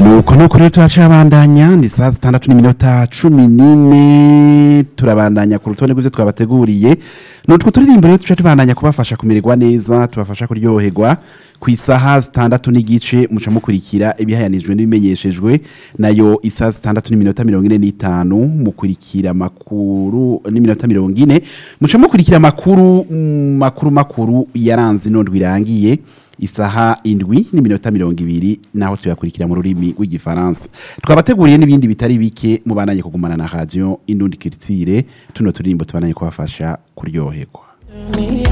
nuko nuko rero turacabandanya ni saa zitandatu n'iminota cumi n'ine turabandanya ku rutonde rw'ivyo twabateguriye nutwo turirimbo rero tuca tubandanya kubafasha kumererwa neza tubafasha kuryoherwa ku isaha zitandatu n'igice muca mukurikira ibihayanijwe n'ibimenyeshejwe nayo isaha zitandatu n'iminota mirongo ine n'itanu mukurikira amakuru n'iminota mirongo ine muca mukurikira amakuru mm, makuru makuru yaranze inondwi irangiye isaha indwi n'iminota mirongo ibiri naho tuyakurikira mu rurimi rw'igifaransa twabateguriye n'ibindi bitari bike mubandanye kugumana na radio indundi kiritsire tuno turirimbo tubandanye kubafasha kuryoherwa